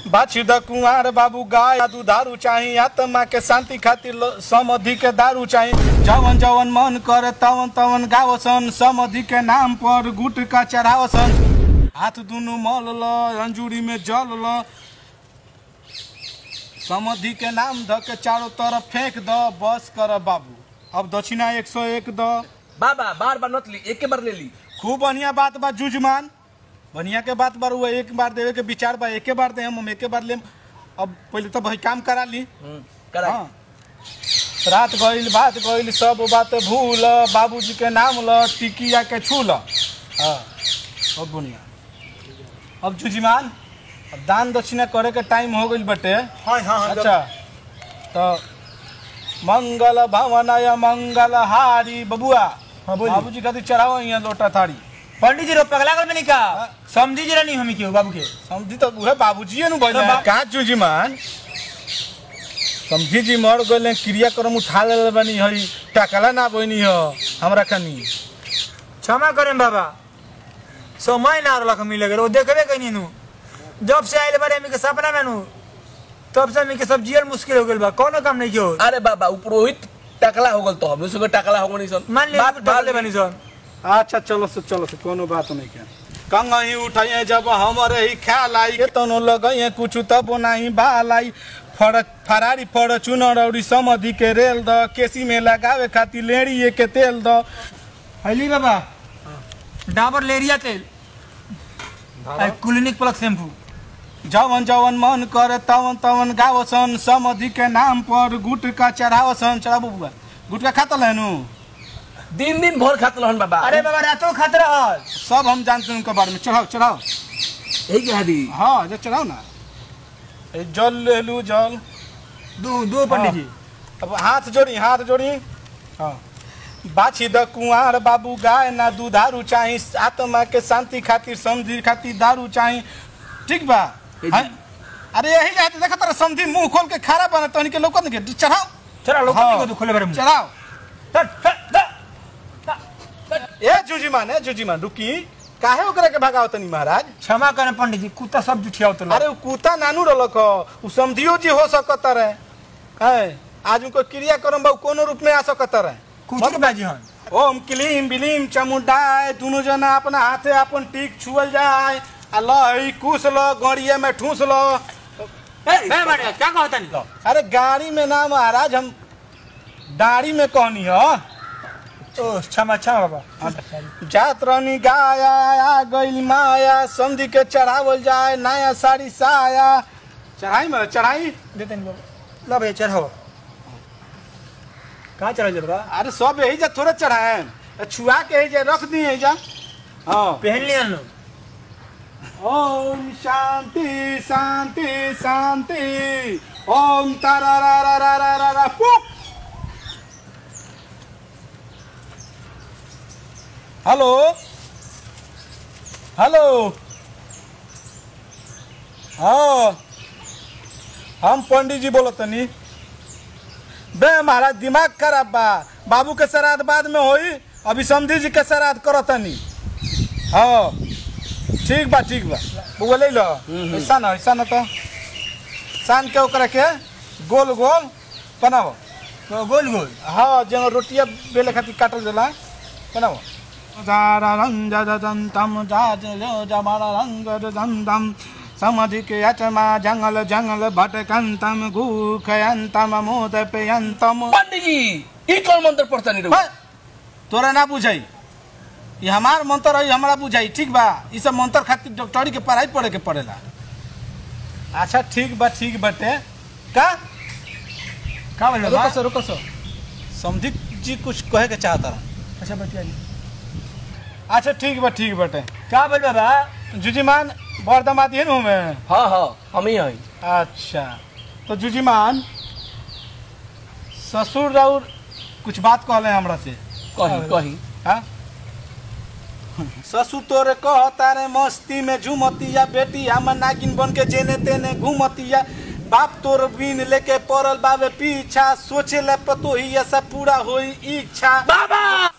बाछी द कुंवार बाबू गाय या दुधारू चाही आत्मा के शांति खातिर लो- समधि के दारू चाही जवन जवन मन करे तवन तवन गावसन समधि के नाम पर गुट का चढ़ावसन हाथ दुनु मल ल अंजूरी में जल ल समधि के नाम ध के चारों तरफ फेंक द बस कर बाबू अब दक्षिणा एक सौ एक द बाबा बार बार नत ली एक बार ले ली खूब बढ़िया बात बा जुजमान बढ़िया के बात बार हुआ एक बार देवे के विचार बा एके बार दे हम एके बार लेम अब पहले तो भाई काम करा ली हम्म, करा हाँ रात गईल बात गईल सब बात भूल बाबूजी के नाम ल टिकिया के छू ल हाँ बहुत बढ़िया अब जुजिमान अब दान दक्षिणा करे के टाइम हो गईल बटे हाँ हाँ अच्छा तो मंगल भवनय मंगल हारी बबुआ हाँ, बोलिए। बाबूजी खातिर चढ़ाओ यहाँ लोटा थारी पंडित जी रो पगला कर में नहीं का समझी जरा नहीं हमें क्यों बाबू के समझी तो उहे बाबूजी नु बोले तो बा- का जुजीमान समझी जी मर गए क्रियाक्रम उठा ले बनी हई टकला ना बनी हो हमरा कनी क्षमा करें बाबा समय ना रख मिले वो देखबे कहीं नु जब से आइल बारे हमें के सपना में नु तब से हमें के सब जियल मुश्किल हो गइल बा कोनो काम नहीं कियो अरे बाबा उ पुरोहित टकला हो गल तो हम उसमें टकला हो गनी सन मान ले बात डाले बनी सन अच्छा चलो से चलो से कोनो बात नहीं के कंगही उठाइए जब हमरे ही ख्याल आई के तनो लगइए कुछ तब नहीं बाल आई फर फरारी फॉर्चूनर और समधि के रेल द केसी में लगावे खातिर लेड़ी के तेल द हली बाबा डाबर लेरिया तेल आ क्लिनिक प्लस शैम्पू जवन जवन मन करे तवन तवन गावसन समधि के नाम पर गुट का चढ़ावसन चढ़ाबू बुआ गुटका खाता लेनु दिन दिन भर खात रहन बाबा अरे बाबा रातों खात रहल सब हम जानते हैं उनके बारे में चढ़ाओ चढ़ाओ यही कह दी हाँ जो चढ़ाओ ना ए, जल ले लू जल दो दो पंडित जी अब हाथ जोड़ी हाथ जोड़ी हाँ बाछी द कुंवार बाबू गाय ना दुधारू चाही आत्मा के शांति खातिर समझी खातिर दारू चाही ठीक बा जी। हाँ? अरे यही जाते देखा तारा समझी मुंह खोल के खारा बना तो इनके लोग के चढ़ाओ चला लोग हाँ। को खोले बारे मुंह चढ़ाओ हट, हट, हट। ए जुजीमान ए जुजीमान रुकी काहे ओकरा के भगाओ तनी महाराज क्षमा करें पंडित जी कुत्ता सब जुठिया तो अरे उ कुत्ता नानू रलक उ समझियो जी हो सकत रहे हैं आज उनको क्रिया करम बा उ कोनो रूप में आ सकत रहे कुछ के बाजी हन ओम क्लीम बिलीम चमुंडाय दुनु जना अपना हाथे अपन टीक छुअल जाए आ लई कुस ल गड़िया में ठूस ल ए बाड़े क्या कहता नहीं अरे गाड़ी में ना महाराज हम दाढ़ी में कहनी हो ओ क्षमा क्षमा बाबा जात रहनी गाया आ गइल माया समझी के चढ़ावल जाए नया साड़ी साया चढ़ाई में चढ़ाई देते नहीं बाबा ला भैया चढ़ाओ कहाँ चढ़ा जा बाबा अरे सब यही जा थोड़े चढ़ाए छुआ के यही जा रख दी यही जा हाँ पहन लिया लो ओम शांति शांति शांति ओम तारा रा रा रा रा रा रा पुक हेलो हेलो हाँ हम पंडित जी बोलत तनी बे महाराज दिमाग खराब बा बाबू के श्राद्ध बाद में होई अभी समझी जी के श्राद्ध करतनी हाँ ठीक बा ठीक बा बुआ ले लो ऐसा ना ऐसा ना तो सान के ओकरा के गोल गोल बनाओ तो गोल गोल हाँ जो रोटिया बेले खातिर काटल जाला बनाओ जारा रंग जा दम तम जा जो जमारा रंग दम दम समधि के अचमा जंगल जंगल भटकंतम घूखयंतम मोद पेयंतम पंडित जी ई कौन मंत्र पढ़ता नहीं रहो है, तोरा ना बुझाई ये हमार मंत्र है हमारा बुझाई ठीक बा ई सब मंत्र खातिर डॉक्टरी के पढ़ाई पढ़े के पड़ेला अच्छा ठीक बा ठीक बाटे का का बोल रुको बाबा सो रुको सो समझी जी कुछ कहे के चाहता रहा अच्छा बतिया ली अच्छा ठीक बा ठीक बाटे का बोल बाबा जुजीमान बरदमाती है में हाँ हाँ हम ही हैं अच्छा तो जुजीमान ससुर राउर कुछ बात कहले हमरा से कहीं कहीं हाँ? ससुर तोरे कहता रे मस्ती में झूमतिया बेटी हम नागिन बन के जेने तेने घूमतिया बाप तोर बीन लेके पड़ल बाबे पीछा सोचे ले पतो ही ऐसा पूरा होई इच्छा बाबा